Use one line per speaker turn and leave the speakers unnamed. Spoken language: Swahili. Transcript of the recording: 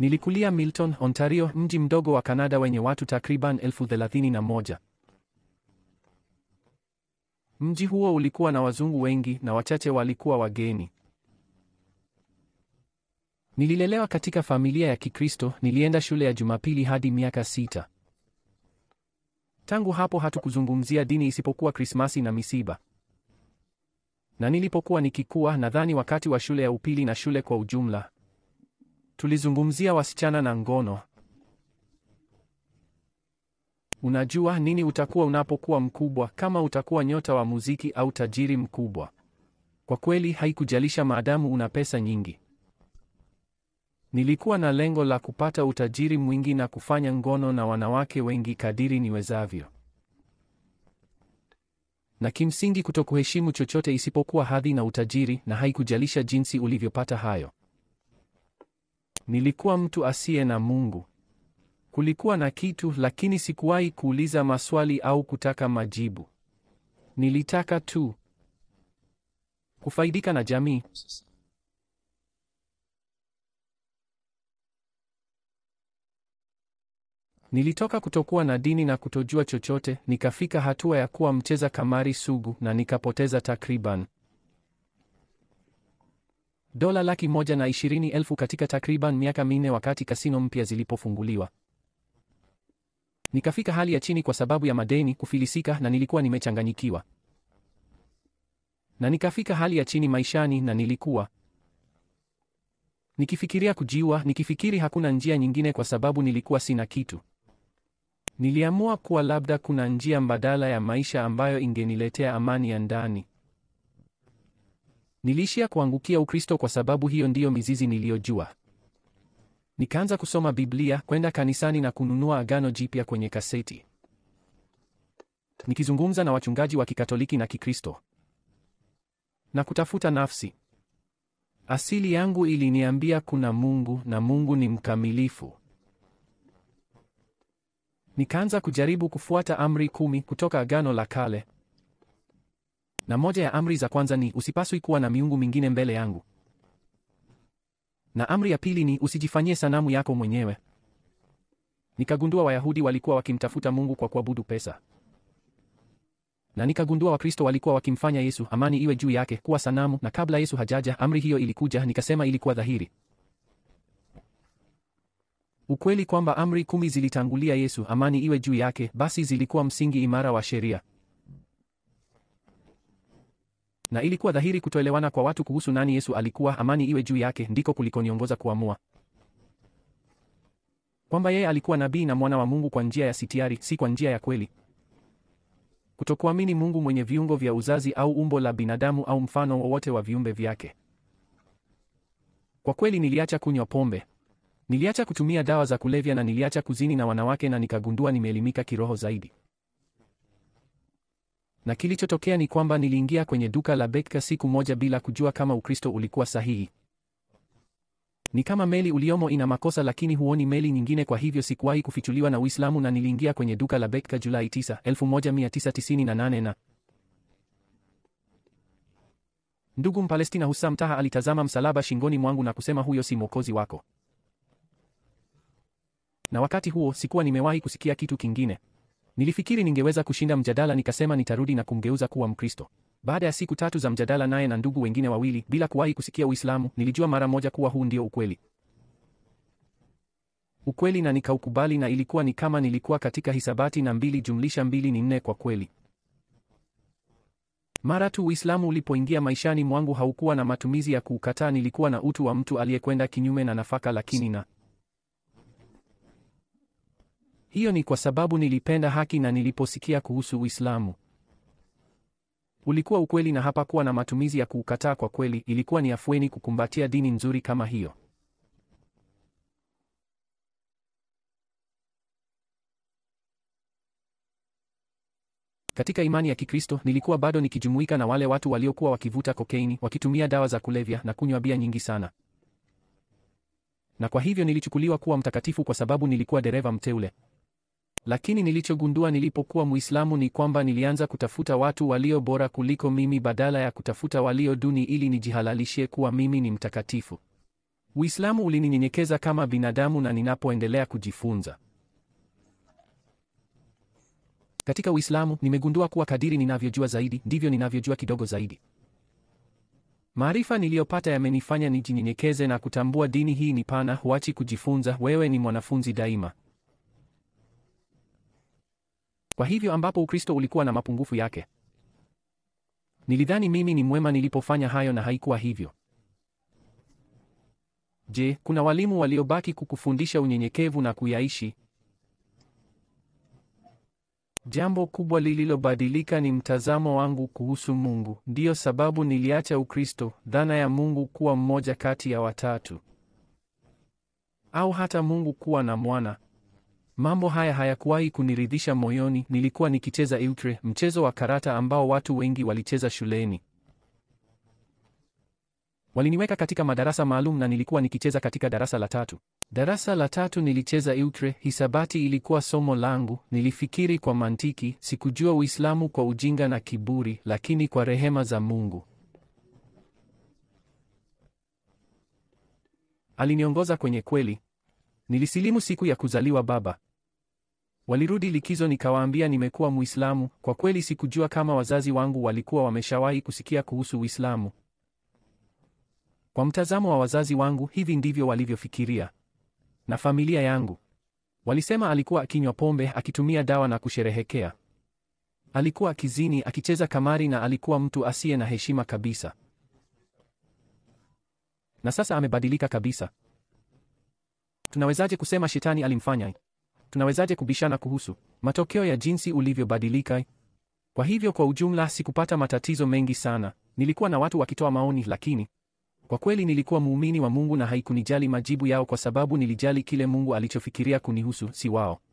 Nilikulia Milton, Ontario, mji mdogo wa Kanada wenye watu takriban elfu thelathini na moja. Mji huo ulikuwa na wazungu wengi na wachache walikuwa wageni. Nililelewa katika familia ya Kikristo, nilienda shule ya Jumapili hadi miaka sita. Tangu hapo hatukuzungumzia dini isipokuwa Krismasi na misiba. Na nilipokuwa nikikua, nadhani wakati wa shule ya upili na shule kwa ujumla, tulizungumzia wasichana na ngono. Unajua nini utakuwa unapokuwa mkubwa, kama utakuwa nyota wa muziki au tajiri mkubwa. Kwa kweli haikujalisha maadamu una pesa nyingi. Nilikuwa na lengo la kupata utajiri mwingi na kufanya ngono na wanawake wengi kadiri niwezavyo. Na kimsingi kutokuheshimu chochote isipokuwa hadhi na utajiri na haikujalisha jinsi ulivyopata hayo. Nilikuwa mtu asiye na Mungu. Kulikuwa na kitu lakini sikuwahi kuuliza maswali au kutaka majibu. Nilitaka tu kufaidika na jamii. Nilitoka kutokuwa na dini na kutojua chochote, nikafika hatua ya kuwa mcheza kamari sugu na nikapoteza takriban dola laki moja na ishirini elfu katika takriban miaka minne wakati kasino mpya zilipofunguliwa. Nikafika hali ya chini kwa sababu ya madeni, kufilisika na nilikuwa nimechanganyikiwa. Na nikafika hali ya chini maishani na nilikuwa nikifikiria kujiua, nikifikiri hakuna njia nyingine kwa sababu nilikuwa sina kitu. Niliamua kuwa labda kuna njia mbadala ya maisha ambayo ingeniletea amani ya ndani. Niliishia kuangukia Ukristo kwa sababu hiyo ndiyo mizizi niliyojua. Nikaanza kusoma Biblia, kwenda kanisani na kununua Agano Jipya kwenye kaseti. Nikizungumza na wachungaji wa Kikatoliki na Kikristo. Na kutafuta nafsi. Asili yangu iliniambia kuna Mungu na Mungu ni mkamilifu. Nikaanza kujaribu kufuata amri kumi kutoka Agano la Kale. Na moja ya amri za kwanza ni usipaswi kuwa na miungu mingine mbele yangu. Na amri ya pili ni usijifanyie sanamu yako mwenyewe. Nikagundua Wayahudi walikuwa wakimtafuta Mungu kwa kuabudu pesa. Na nikagundua Wakristo walikuwa wakimfanya Yesu, amani iwe juu yake, kuwa sanamu, na kabla Yesu hajaja, amri hiyo ilikuja, nikasema ilikuwa dhahiri. Ukweli kwamba amri kumi zilitangulia Yesu, amani iwe juu yake, basi zilikuwa msingi imara wa sheria. Na ilikuwa dhahiri kutoelewana kwa watu kuhusu nani Yesu alikuwa, amani iwe juu yake, ndiko kulikoniongoza kuamua kwamba yeye alikuwa nabii na mwana wa Mungu kwa njia ya sitiari, si kwa njia ya kweli. Kutokuamini Mungu mwenye viungo vya uzazi au umbo la binadamu au mfano wowote wa viumbe vyake. Kwa kweli niliacha kunywa pombe. Niliacha kutumia dawa za kulevya na niliacha kuzini na wanawake na nikagundua nimeelimika kiroho zaidi. Na kilichotokea ni kwamba niliingia kwenye duka la Betka siku moja bila kujua kama Ukristo ulikuwa sahihi. Ni kama meli uliomo ina makosa lakini huoni meli nyingine, kwa hivyo sikuwahi kufichuliwa na Uislamu na niliingia kwenye duka la Betka Julai 9, 1998 na ndugu Mpalestina Hussam Taha alitazama msalaba shingoni mwangu na kusema huyo si mwokozi wako. Na wakati huo sikuwa nimewahi kusikia kitu kingine. Nilifikiri ningeweza kushinda mjadala, nikasema nitarudi na kumgeuza kuwa Mkristo. Baada ya siku tatu za mjadala naye na ndugu wengine wawili, bila kuwahi kusikia Uislamu, nilijua mara moja kuwa huu ndio ukweli. Ukweli na nikaukubali, na ilikuwa ni kama nilikuwa katika hisabati na mbili jumlisha mbili ni nne kwa kweli. Mara tu Uislamu ulipoingia maishani mwangu, haukuwa na matumizi ya kuukataa. Nilikuwa na utu wa mtu aliyekwenda kinyume na nafaka, lakini na hiyo ni kwa sababu nilipenda haki na niliposikia kuhusu Uislamu ulikuwa ukweli na hapakuwa na matumizi ya kuukataa. Kwa kweli, ilikuwa ni afueni kukumbatia dini nzuri kama hiyo. Katika imani ya Kikristo nilikuwa bado nikijumuika na wale watu waliokuwa wakivuta kokeini, wakitumia dawa za kulevya na kunywa bia nyingi sana. Na kwa hivyo nilichukuliwa kuwa mtakatifu kwa sababu nilikuwa dereva mteule. Lakini nilichogundua nilipokuwa Muislamu ni kwamba nilianza kutafuta watu walio bora kuliko mimi badala ya kutafuta walio duni ili nijihalalishie kuwa mimi ni mtakatifu. Uislamu ulininyenyekeza kama binadamu na ninapoendelea kujifunza. Katika Uislamu nimegundua kuwa kadiri ninavyojua zaidi ndivyo ninavyojua kidogo zaidi. Maarifa niliyopata yamenifanya nijinyenyekeze na kutambua dini hii ni pana, huachi kujifunza, wewe ni mwanafunzi daima. Kwa hivyo ambapo Ukristo ulikuwa na mapungufu yake, nilidhani mimi ni mwema nilipofanya hayo na haikuwa hivyo. Je, kuna walimu waliobaki kukufundisha unyenyekevu na kuyaishi? Jambo kubwa lililobadilika ni mtazamo wangu kuhusu Mungu. Ndiyo sababu niliacha Ukristo, dhana ya Mungu kuwa mmoja kati ya watatu, au hata Mungu kuwa na mwana. Mambo haya hayakuwahi kuniridhisha moyoni. Nilikuwa nikicheza euchre, mchezo wa karata ambao watu wengi walicheza shuleni. Waliniweka katika madarasa maalum na nilikuwa nikicheza katika darasa la tatu. Darasa la tatu nilicheza euchre, hisabati ilikuwa somo langu. Nilifikiri kwa mantiki, sikujua Uislamu kwa ujinga na kiburi, lakini kwa rehema za Mungu aliniongoza kwenye kweli. Nilisilimu siku ya kuzaliwa baba. Walirudi likizo, nikawaambia nimekuwa Muislamu. Kwa kweli sikujua kama wazazi wangu walikuwa wameshawahi kusikia kuhusu Uislamu. Kwa mtazamo wa wazazi wangu, hivi ndivyo walivyofikiria. Na familia yangu walisema alikuwa akinywa pombe, akitumia dawa na kusherehekea. Alikuwa akizini, akicheza kamari na alikuwa mtu asiye na heshima kabisa. Na sasa amebadilika kabisa. Tunawezaje kusema shetani alimfanya? Tunawezaje kubishana kuhusu matokeo ya jinsi ulivyobadilika? Kwa hivyo, kwa ujumla, sikupata matatizo mengi sana. Nilikuwa na watu wakitoa maoni, lakini kwa kweli nilikuwa muumini wa Mungu na haikunijali majibu yao, kwa sababu nilijali kile Mungu alichofikiria kunihusu, si wao.